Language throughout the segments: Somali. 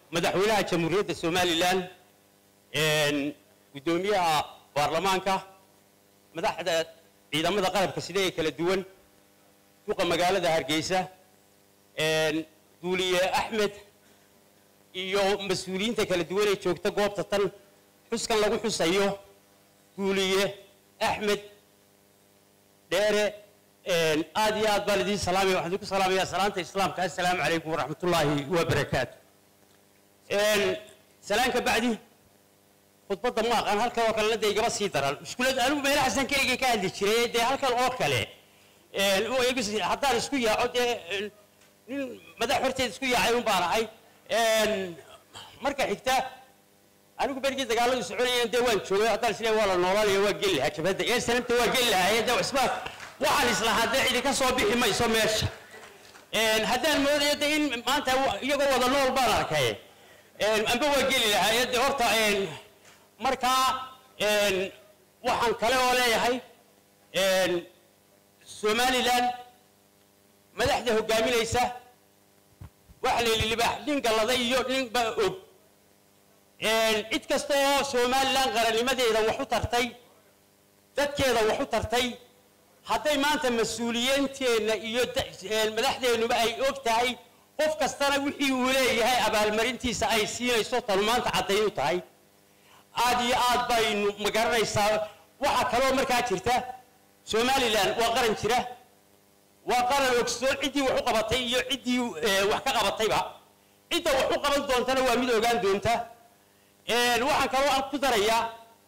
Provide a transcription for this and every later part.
madaxweynaha jamhuuriyadda somalilan guddoomiyaha baarlamaanka madaxda ciidamada qalabka sida ee kala duwan duqa magaalada hargeysa duuliye axmed iyo mas-uuliyiinta kala duwan ee joogta goobta tan xuskan lagu xusayo duuliye axmed dheere aad iyo aad baan idiin salaamaya waxaan idinku salaamayaa salaanta islaamka assalaamu calaykum waraxmatullaahi wabarakaatu salaan ka bacdi khudbadda ma aqaan halkan oo kalena dee igaba sii daran mushkulad anigu meela xasan keligay ka hadli jiray dee halkan oo kale haddaan isku yaaco dee nin madax horteed isku yaacay un baan ahay marka xigta anigu berigii dagaaladu soconayeen dee waan joogay haddaan isleeyahay waa la noolaanaya waa geli lahaa jabhadda ee sanamta waa geli lahaa dee isbaa waxaan islahaa dee cidi ka soo bixi mayso meesha haddaan moodayo dee in maanta iyagoo wada nool baan arkay amba waa geli lahaa dee horta markaa waxaan kale oo leeyahay somalilan madaxda hogaaminaysa waxa la yidhi libaax nin galladay iyo ninba og cid kasta oo somalilan qarannimadeeda wax u tartay dadkeeda wax u tartay hadday maanta mas-uuliyiinteenna iyo madaxdeennuba ay og tahay qof kastana wixii uu leeyahay abaalmarintiisa ay siinayso tanu maanta caddayn u tahay aad iyo aad baynu magaranaysaa waxaa kaloo markaa jirta somalilan waa qaran jira waa qaran ogsoon ciddii wax u qabatay iyo ciddii wax ka qabatayba cidda wax u qaban doontana waa mid ogaan doonta waxaan kaloo aan ku darayaa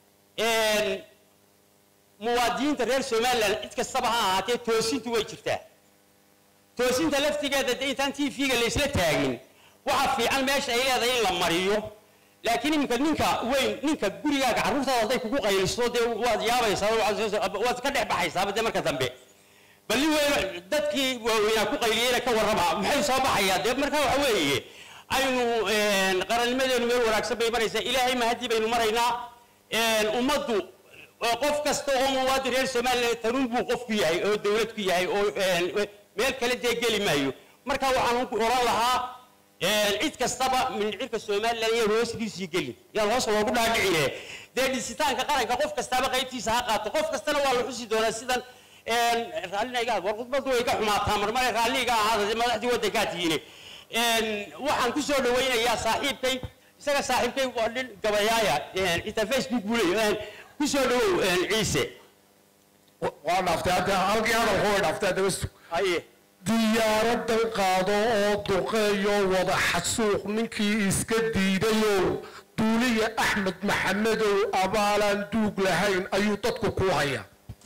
muwaadiniinta reer somalilan cid kastaba ha ahaatee toosintu way jirtaa toosinta laftigeeda dee intaan t v-ga laysla taagin waxa fiican meesha ay leedahay in la mariyo laakiin iminka ninka weyn ninka gurigaaga carruurtaada hadday kugu qayliso dee waad yaabaysaa waad ka dhex baxaysaaba dee marka dambe bal nin weyn dadkii waaweynaa ku qayliyeyna ka warrama maxay soo baxayaa dee markaa waxa weeye aynu qarannimadeenu meel wanaagsan bay maraysaa ilaahay mahadii baynu maraynaa ummaddu qof kasta oo muwaadin reer somalilan tanuun buu qof ku yahay oo dawlad ku yahay oo meel kale dee geli maayo marka waxaan oran lahaa cid kastaba mindhicirka somalilan iyo hoosdiisii geli yaan hoos loogu dhaadhicine dee dhisitaanka qaranka qof kastaaba qaybtiisa ha qaato qof kastana waa la xusi doonaa sidan raallina iga war khudbadu way ka xumaataa marmare raalli iga ahaada madaxdii waddankaa tihiine waxaan ku soo dhawaynayaa saaxiibkay isaga saaxiibkay waa nin gabayaaya xitaa facebook buu leeyahay ku soo dhawow ciise waa dhaaftay hadda halkii hadalku way dhaaftay hadda bas haye diyaaradan qaado oo duqeeyo wada xasuuq ninkii iska diidayow duuliya axmed maxamedow abaalaan duug lahayn ayuu dadku ku hayaa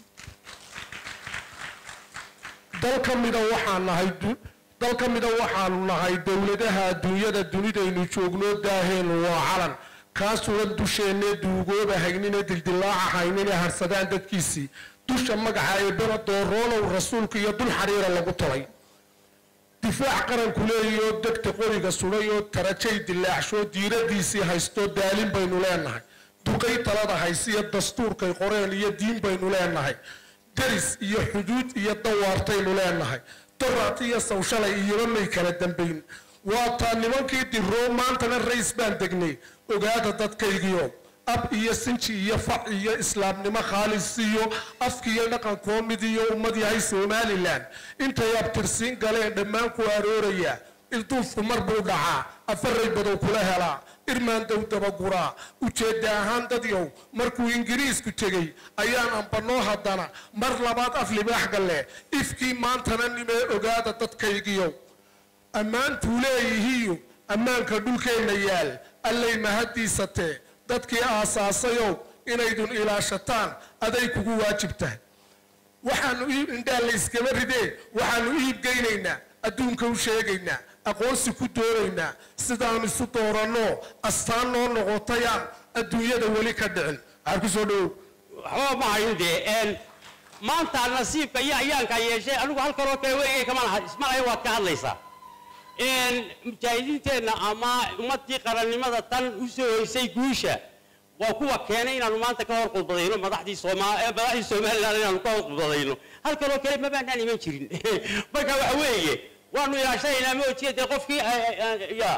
dal ka mida waxaan nahay dal ka mida waxaanu nahay dowladaha adduunyada dunidaynu joogno daaheenu waa calan kaasugan dusheenne duugooba haynine dildilaaca haynine harsadaan dadkiisii dusha magaca eebena dooroonow rasuulka iyo dul xariira lagu talay difaac qaranku leeyoo degta qoriga sudhay oo tarajay dilaacsho diiradiisii haysto daalin baynu leenahay duqay talada haysiyo dastuurkay qoreen iyo diin baynu leenahay deris iyo xuduud iyo dawaartaynu leenahay daraat iyo sawshalay iyoba may kala dambayn waataa nimankii diroo maantana rays baan degnay ogaada dadkaygiyo ab iyo sinji iyo fac iyo islaamnimo khaalis iyo afkiiyo dhaqankoo mid iyo ummad yahay somalilan intay abtirsiin galeen dhammaan ku arooraya ilduufku mar buu dhacaa afaray badow kula helaa irmaandow dabaguraa ujeedda ahaan dadyow markuu ingiriisku tegey ayaan ambanoo haddana mar labaad af libaax galle ifkii maantana nimee ogaada dadkaygiyo ammaantuu leeyihiiyo ammaanka dhulkeenna yaal allay mahaddiisatee dadkii aasaasayow inaydun ilaashataan aday kugu waajib tahay waxaanu indhaa layskaba ridee waxaanu iibgeynaynaa adduunka u sheegaynaa aqoonsi ku doonaynaa sidaanu isu dooranno astaan noo noqotayaan adduunyada weli ka dhicin waxaan ku soo dhawow waxba ma hayn dee maanta nasiibka iyo ayaankaa yeeshay anigu halkanoo kale weligay kama laha ismalaya waad ka hadlaysaa mujaahidiinteenna ama ummadii qarannimada tan u soo hoysay guusha waa kuwa keenay inaanu maanta ka hor khudbadayno madaxdii sooma madaxdii somaliland inaanu ka hor khudbadayno halkanoo kale ma baanaan iman jirin marka waxa weeye waanu ilaashanaynaa ma ojiya dee qofkii ya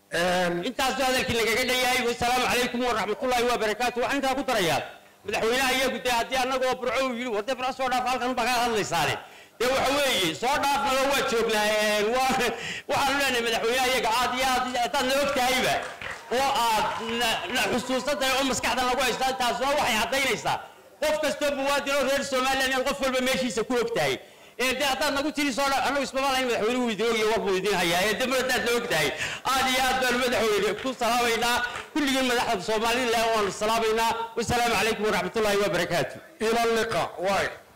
intaasoo hadalkii lagaga dhayahay wasalaamu calaykum waraxmatullaahi wabarakaatu waxaan intaa ku darayaa madaxweynaha iyagu dee haddii annagoo burco uu yidhi warde burco soo dhaaf halkan baa kaga hadlaysaane dee waxa weeye soo dhaafnaba waa joognaa waa waxaanu leenahay madaxweynaha iyaga aad iyo aad haddaad na og tahayba oo aad na xusuusan tahay oo maskaxda lagu haystaa taasuna waxay caddaynaysaa qof kastoo muwaadin oo reer somaliland inaad qof walba meeshiisa ku og tahay ee de haddaad nagu tiri soo dha annagu ismama lahayn madaxweynuhu idin ogaya war buu idin hayaa ee de mar haddaad na og tahay aad iyo aad baanu madaxweyne ku salaamaynaa kulligiin madaxda soomaliland waanu salaamaynaa wasalaamu calaykum waraxmatullaahi wabarakaatu ila liqa waay